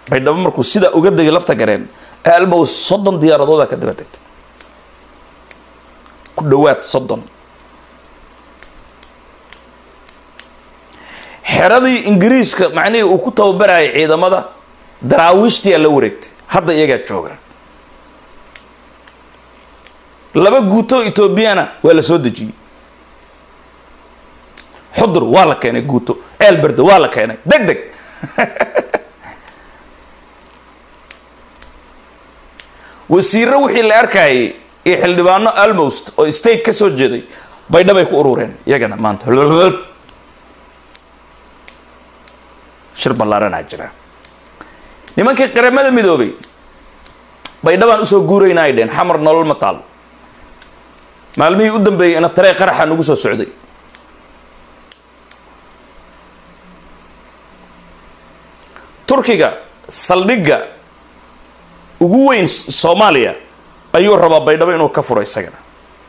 baydhabo markuu sidaa uga degay lafta gareen almow soddon diyaaradooda ka daba degtay ku dhowaad soddon xeradii ingiriiska macnihii uu ku tababarayay ciidamada daraawiishtiyaa la wareegtay hadda iyagaa jooga laba guuto etoobiyana waa la soo dejiyey xudur waa la keenay guuto ceelberde waa la keenay deg deg wasiiro wixii la arkayay iyo xildhibaano almost oo state ka soo jeeday baydhabay ku urureen iyagana maanta shir ballaaranaa jira nimankii qaramada midoobay baydhabaan usoo guurayna ay dheen xamar nolol ma taal maalmihii u dambeeyey ina taree qaraxa nagu soo socday turkiga saldhigga ugu weyn soomaaliya ayuu rabaa baydhabo inuu ka furo isagana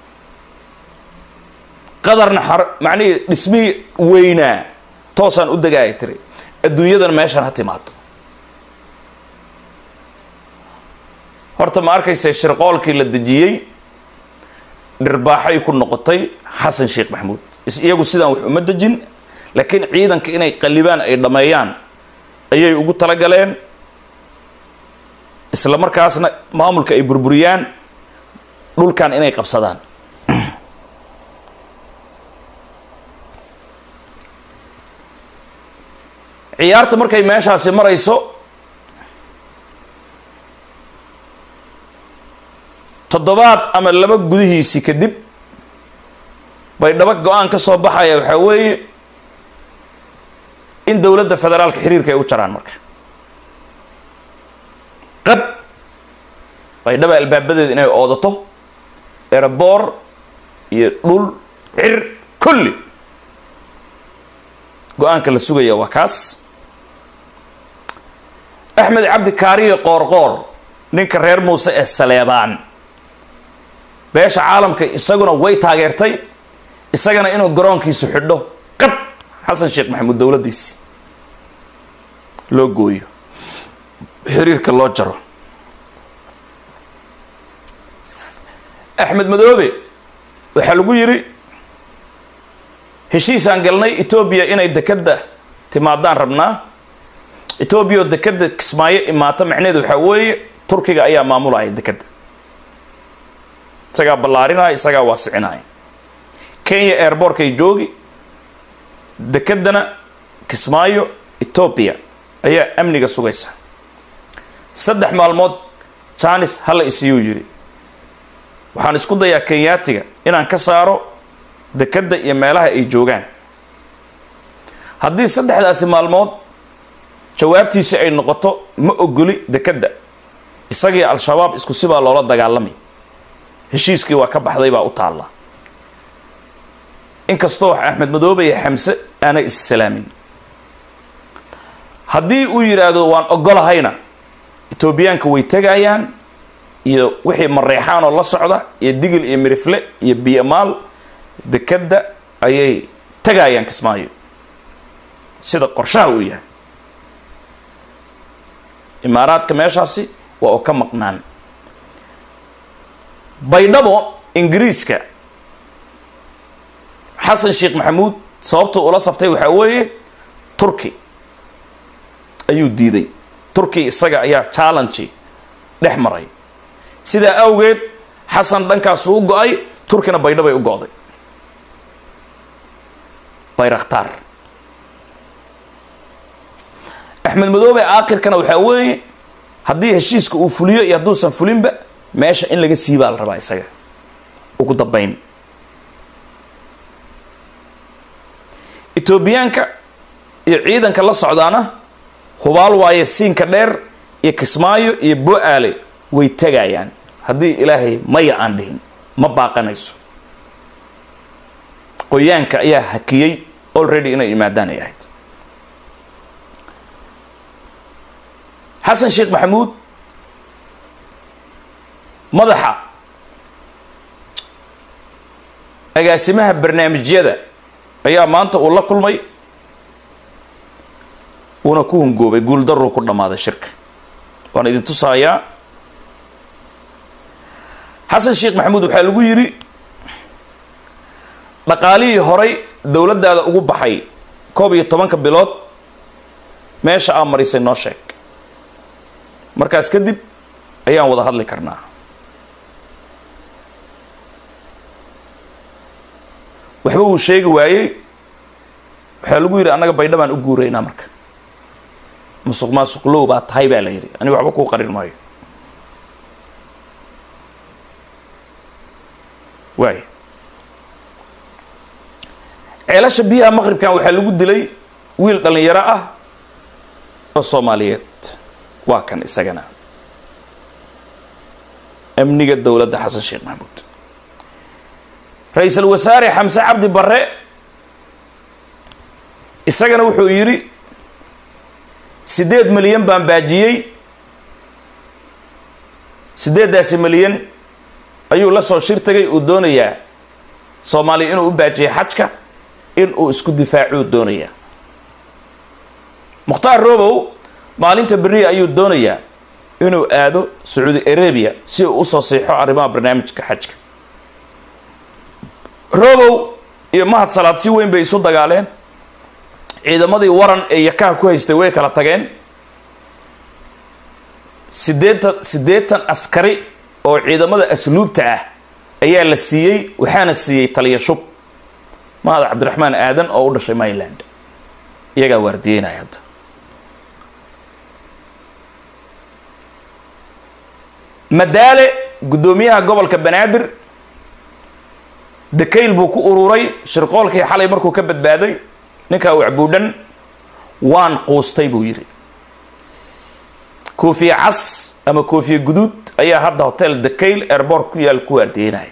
qadarna xar macnihii dhismihii weynaa toosaan u dega ay tiri adduunyadana meeshaan ha timaado horta ma arkaysa shirqoolkii la dejiyey dhirbaaxay ku noqotay xasan sheekh maxamuud iyagu sidaan wax uma dejin laakiin ciidanka inay qallibaan ay dhammeeyaan ayay ugu talagaleen isla markaasna maamulka ay burburiyaan dhulkan inay qabsadaan ciyaarta markay meeshaasi marayso toddobaad ama laba gudihiisi kadib baydhabo go-aan ka soo baxaya waxaa weeye in dowladda federaalka xiriirka ay u jaraan marka qab baydhaba albaabadeeda inay oodato eraboor iyo dhul cir kulli go-aanka la sugaya waa kaas axmed cabdi kaariyo qoorqoor ninka reer muuse ee saleebaan beesha caalamka isaguna way taageertay isagana inuu garoonkiisu xidho qab xasan sheekh maxamuud dowladdiisi loo gooyo xiriirka loo jaro axmed madoobe waxaa lagu yidhi heshiisaan galnay etoobiya inay dekadda timaadaan rabnaa etoobiya oo dekadda kismaayo imaata macnaheedu waxaa weeye turkiga ayaa maamulaya dekadda isagaa ballaarinaya isagaa waasicinaya kenya airbortkay joogi dekeddana kismaayo etoobiya ayaa amniga sugaysa saddex maalmood janis hala isiyuu yidhi waxaan isku dayaa kenyaatiga inaan ka saaro dekedda iyo meelaha ay joogaan haddii saddexdaasi maalmood jawaabtiisi ay noqoto ma ogoli dekedda isagii al-shabaab isku sibaa loola dagaalamay heshiiskii waa ka baxday baa u taalla inkastoo axmed madoobe iyo xamse aanay issalaamin haddii uu yidhaahdo waan ogolahayna etoobiyaanka way tegayaan iyo wixii mareexaanoo la socda iyo digil iyo mirifle iyo biyamaal dekedda ayay tegayaan kismaayo sida qorshaha uu yahay imaaraadka meeshaasi waa oo ka maqnaan baydhabo ingiriiska xasan sheekh maxamuud sababta ula saftay waxaa weeye turki ayuu diiday turki isaga ayaa challenge dhex maray sidaa awgeed xasan dhankaasu u go-ay turkina baydhabay u go-day bayrakhtaar axmed madoobe aakhirkana waxaa weeye haddii heshiiska uu fuliyo iyo hadduusan fulinba meesha in laga siibaa la rabaa isaga ugu dambayn etoobiyaanka iyo ciidanka la socdaana hubaal waaye siinka dheer iyo kismaayo iyo bo-aale way tegayaan haddii ilaahay maya aan dhihin ma baaqanayso qoyaanka ayaa hakiyey already inay imaadaan ay ahayd xasan sheekh maxamuud madaxa agaasimaha barnaamijyada ayaa maanta uu la kulmay uuna ku hungoobay guuldaruu ku dhammaaday shirka waan idin tusayaa xasan sheekh maxamuud waxaa lagu yidhi dhaqaalihii horay dowladdaada ugu baxay koob iyo tobanka bilood meesha aa marisay noo sheeg markaas kadib ayaan wada hadli karnaa waxba uu sheegi waayey waxaa lagu yidhi annaga baydha baan u guuraynaa marka musuq maasuqlow baa tahay baa la yidhi aniga waxba kuu qarin maayo waay ceelasha biyaha maqribkan waxaa lagu dilay wiil dhallinyaro ah oo soomaaliyeed waa kan isagana amniga dowladda xasan sheekh maxamuud ra-iisul wasaare xamse cabdi barre isagana wuxuu yidhi siddeed milyan baan baajiyey siddeeddaasi milyan ayuu la soo shir tagay uu doonayaa soomaaliya inuu u baajiyay xajka in uu isku difaacuu doonayaa mukhtaar robow maalinta beriya ayuu doonayaa inuu aado sacuudi arabia si uu usoo siixo arrimaha barnaamijka xajka robow iyo mahad salaad si weyn bay isu dagaaleen ciidamadii waran ee yakaha ku haystay way kala tageen siddeetan siddeetan askari oo ciidamada asluubta ah ayaa la siiyey waxaana siiyey taliya shub mahad cabdiraxmaan aadan oo u dhashay myland iyagaa waardiyeynaya hadda madaale guddoomiyaha gobolka banaadir dakayl buu ku ururay shirqoolkii xalay markuu ka badbaaday ninkaa wacbuudhan waan quustay buu yidhi koofiye cas ama koofiye guduud ayaa hadda hotel dakayl airboort ku yaal ku waardiyeynaya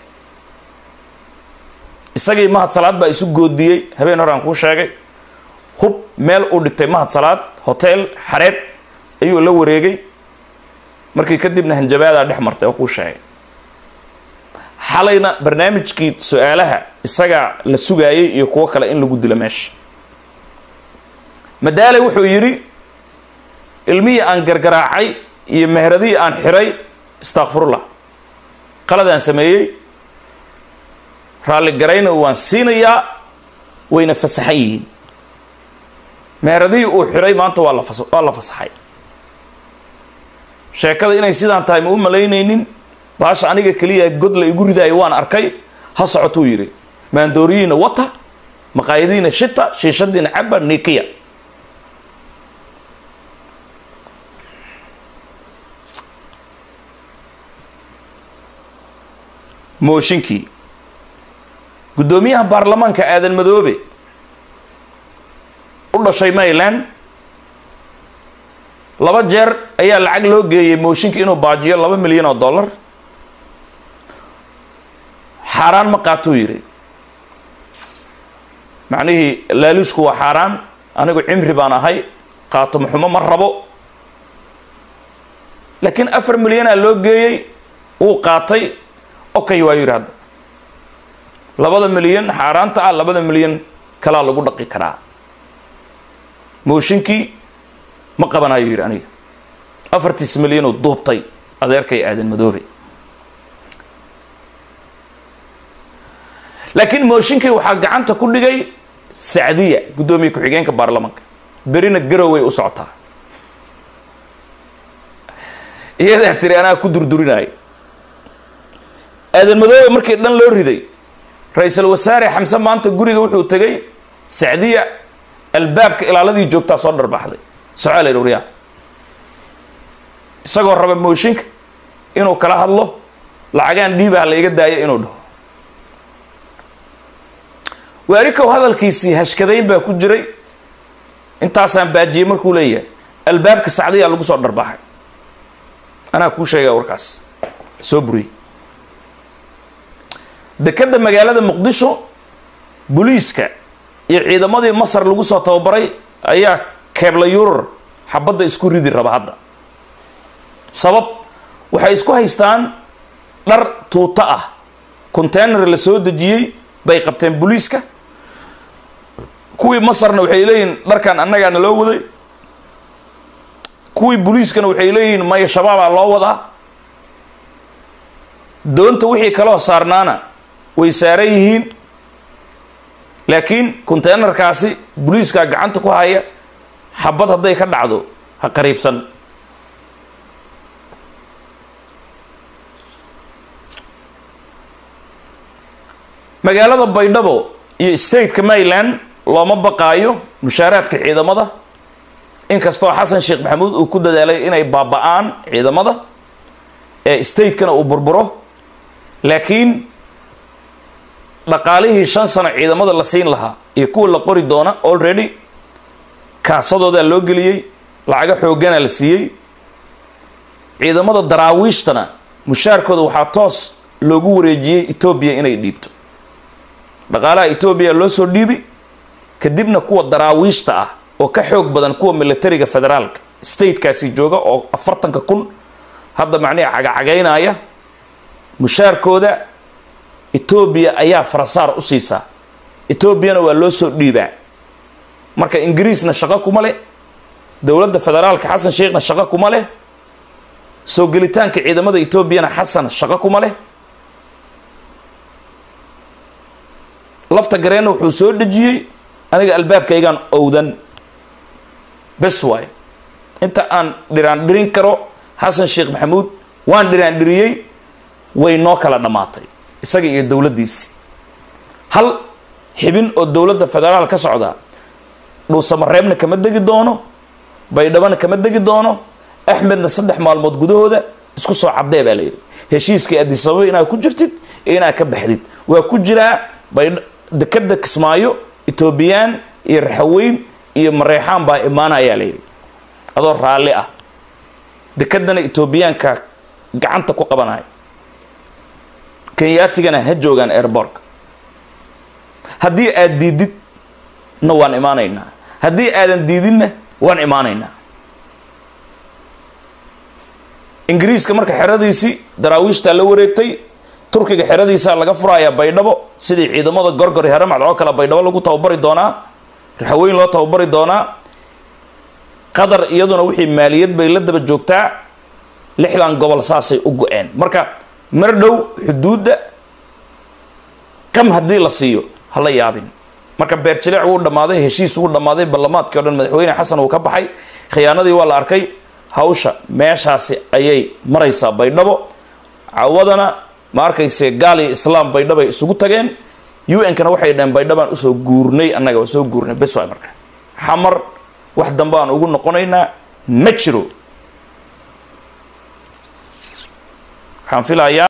isagii mahad salaad baa isu goodiyey habeen hore aan kuu sheegay hub meel uu dhigtay mahad salaad hotel xareed ayuu la wareegay markii kadibna hanjabaadaa dhex martay oo kuu sheegay xalayna barnaamijkii su-aalaha isagaa la sugaayay iyo kuwo kale in lagu dilo meesha madaale wuxuu yidhi ilmihii aan gargaraacay iyo mehradihii aan xiray istakfirullah qaladaan sameeyey raalligarayna waan siinayaa wayna fasaxan yihiin mehradihii uu xiray maanta waa la fas waa la fasaxay sheekada inay sidaan tahay ma u malaynaynin baasha aniga keliya god la igu ridaayo waan arkay ha socotuu yidhi maandooriyiina wata maqaayadiina shita shiishadiina caba nikiya mooshinkii guddoomiyaha baarlamaanka aadan madoobe u dhashay mayland laba jeer ayaa lacag loo geeyey mooshinka inuu baajiyo laba milyan oo dollar xaaraan ma qaatuu yidhi macnihii laaluusku waa xaaraan anigu cimri baan ahay qaato maxumo ma rabo laakiin afar milyanaa loo geeyey wuu qaatay okay waa yidhi hadda labada milyan xaaraanta ah labada milyan kalaa lagu dhaqi karaa mooshinkii ma qabanayo yidhi aniga afartiis milyanuu duubtay adeerkay aadan madoobe laakiin mooshinkii waxaa gacanta ku dhigay sacdiya guddoomiye ku-xigeenka baarlamaanka berina garoway u socotaa iyadaa tiri anaa ku durdurinayo aadan madoobe markii dhan loo riday ra-iisul wasaare xamse maanta guriga wuxuu tegay sacdiya albaabka ilaaladii joogtaa soo dharbaxday socaal uryaa isagoo raba mooshinka inuu kala hadlo lacagaan dhiibaha la iga daayo inuu dhaho waarikow hadalkiisii hashkadayn baa ku jiray intaasaan baajiyey markuu leeyahay albaabka sacdiyaa lagu soo dharbaxay anaa kuu sheegaya warkaas soo buriyey dekadda magaalada muqdisho booliiska iyo ciidamadii masar lagu soo tababaray ayaa keebla yurar xabadda isku ridi raba hadda sabab waxay isku haystaan dhar tuuto ah containar la soo dejiyey bay qabteen booliiska kuwii masarna waxay leeyihin dharkan annagaana loo waday kuwii booliiskana waxay leeyihiin maya shabaabaa loo wadaa doonta wixii kaloo saarnaana way saaran yihiin laakiin containerkaasi booliiskaa gacanta ku haya xabad hadday ka dhacdo ha qariibsan magaalada baydhabo iyo stateka maryland looma baqaayo mushaaraadka ciidamada inkastoo xasan sheekh maxamuud uu ku dadaalay inay baaba-aan ciidamada ee statekana uu burburo laakiin dhaqaalihii shan sano ciidamada la siin lahaa iyo kuwa la qori doona already kaasadoodaa loo geliyey lacago xoogana la siiyey ciidamada daraawiishtana mushaarkooda waxaa toos loogu wareejiyey etoobiya inay dhiibto dhaqaalaha etoobiya loo soo dhiibi kadibna kuwa daraawiishta ah oo ka xoog badan kuwa militariga federaalka statekaasi jooga oo afartanka kun hadda macnihi cagacagaynaya mushaarkooda etoobiya ayaa farasaar u siisaa etoobiyana waa loo soo dhiibaa marka ingiriisna shaqo kuma leh dowladda federaalka xasan sheekhna shaqo kuma leh soo gelitaanka ciidamada etoobiyana xasan shaqo kuma leh lafta gareenna wuxuu soo dhejiyey aniga albaabkaygaan owdan bes waayo inta aan dhiraan dhirin karo xasan sheekh maxamuud waan dhiraan dhiriyey way noo kala dhammaatay isaga iyo dowladdiisi hal xibin oo dowladda federaal ka socda dhuusamareebna kama degi doono baydhabana kama degi doono axmedna saddex maalmood gudahooda isku soo caddee baa layidhi heshiiskii adisababa inaad ku jirtid iyo inaad ka baxdid waa ku jiraa baydh dekeda kismaayo etoobiyaan iyo raxaweyn iyo mareexaan baa imaanayaa layidhi adoo raalli ah dekedana etoobiyaanka gacanta ku qabanaya kenyaatigana ha joogaan airbortka haddii aad diidid na waan imaanaynaa haddii aadan diidinna waan imaanaynaa ingiriiska marka xeradiisii daraawiishtaa la wareegtay turkiga xeradiisaa laga furayaa baydhabo sidii ciidamada gorgor haramacd oo kale baydhabo lagu tababari doonaa raxaweyn loo tababari doonaa qatar iyaduna wixii maaliyad bay la daba joogtaa lixdan gobol saasay u go-een marka mar dhow xuduudda qam haddii la siiyo hala yaabin marka beerjilic wuu dhammaaday heshiis wuu dhammaaday ballamaadkii o dhan madaxweyne xasan uu ka baxay khiyaanadii waa la arkay hawsha meeshaasi ayay maraysaa baydhabo cawadana ma arkayse gaal iyo islaam baydhabay isugu tageen u n kana waxay dhaheen baydhabaan usoo guurnay annaga waa soo guurnay bes waay marka xamar wax dambe aan ugu noqonaynaa ma jiro waxaan filayaa